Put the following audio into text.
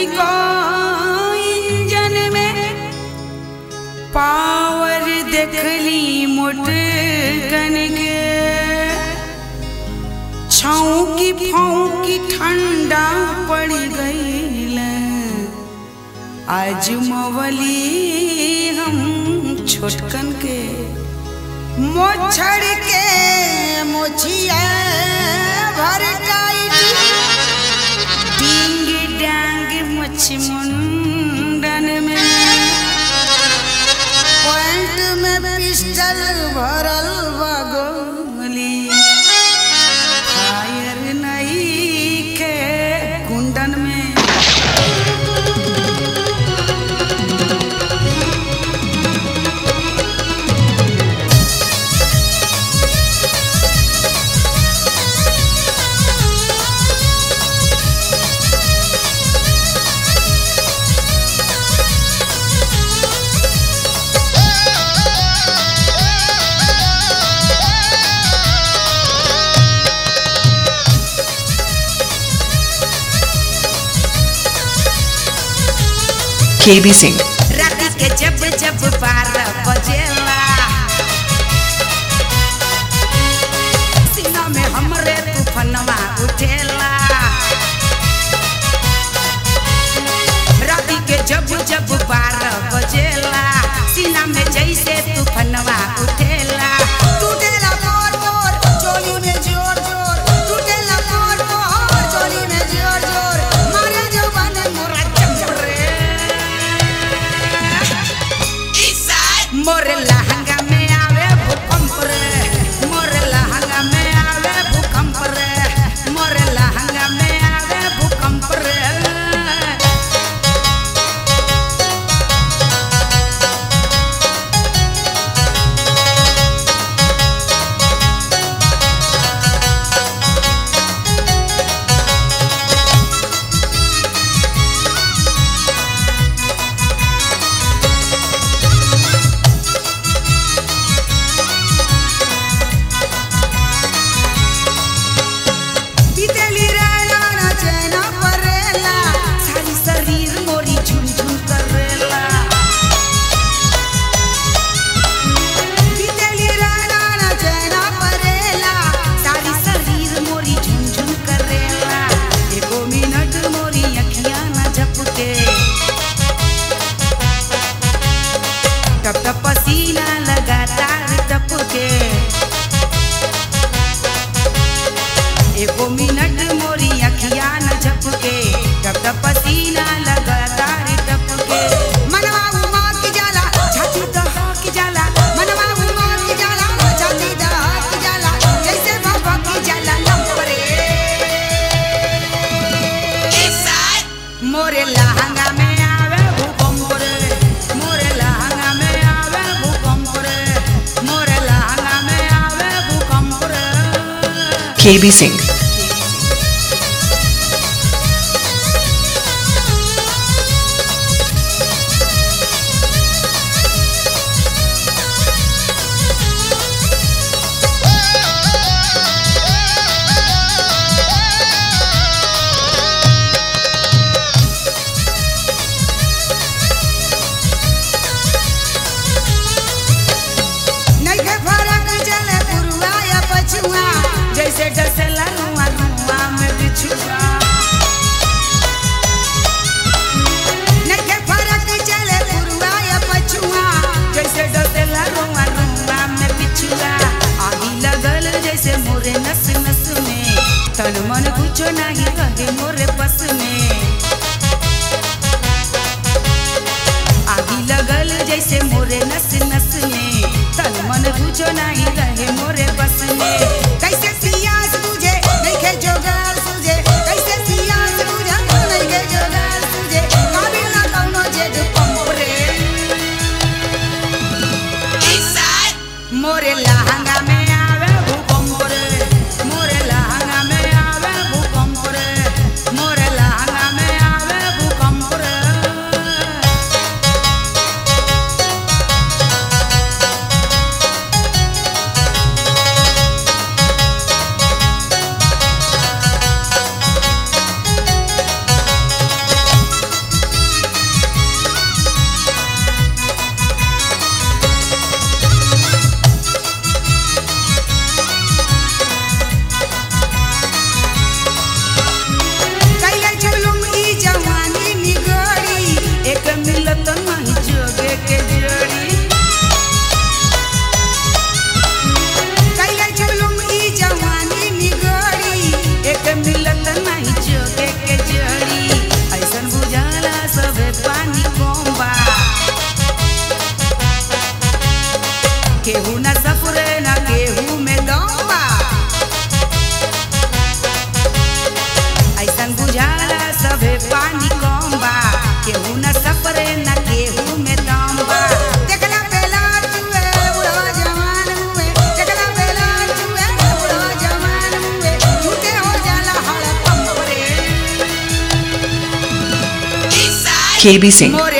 तनिको इंजन में पावर देखली मोटकन के छौकी फौकी ठंडा पड़ गईल आज मवली हम छोटकन के मोछड़ के मोछिया भर टाइट डिंग डांग मछ मुंडन में पॉइंट में पिस्टल भरल बा गोली फायर नहीं के कुंडन में KB Singh. रात के जब जब बारह बजेला सीना में हमरे तूफनवा उठेला रात के जब जब बारह बजेला सीना में जैसे तूफनवा उठेला टूटेला मोर मोर चोली में जोर जोर टूटेला मोर मोर चोली में जोर जोर मारे जवान मोरा चमरे मोर लहंगा में आवे भूकंप रे मोर लहंगा में आवे भूकंप रे मोर लहंगा में आवे भूकंप रे बीतेली रहना ना चैना परेला सारी शरीर मोरी झुम झुम करेला बीतेली रहना ना चैना परेला सारी शरीर मोरी झुम झुम करेला एको मिनट मोरी अखियां ना झपके टप टप पसीना लगातार टपके एको मिनट मोरी अखिया न झपके तब तब पसीना लगातार टपके मनवा उमा की जाला छाती दहा की जाला मनवा उमा की जाला छाती दहा की जाला जैसे बाबा की जाला लंपरे मोरे लहंगा में आवे भूकंप रे मोरे लहंगा में आवे भूकंप रे मोरे लहंगा में आवे भूकंप रे KB Singh. नइखे फरक चले पुरुआ या पछुआ जैसे डसेला रुआ रुआ में बिछुआ नइखे फरक चले पुरुआ या पछुआ जैसे डसेला रुआ रुआ में बिछुआ आगी लगल जैसे मोरे नस नस में तन मन कुछ नहीं रहे मोरे बस में आगी लगल जैसे मोरे नस नस में तन मन बुझो नहीं रहे मोरे बस में कैसे सियास बुझे नइखे जोगार सुझे कैसे सियास बुझे नइखे जोगार सुझे काबिल ना कौनो जेद पंप रे मोरे लहंगा में आवे भूकंप रे मोरे लहंगा में आवे भूकंप रे मोरे लहंगा में आवे भूकंप रे KB Singh. मोरे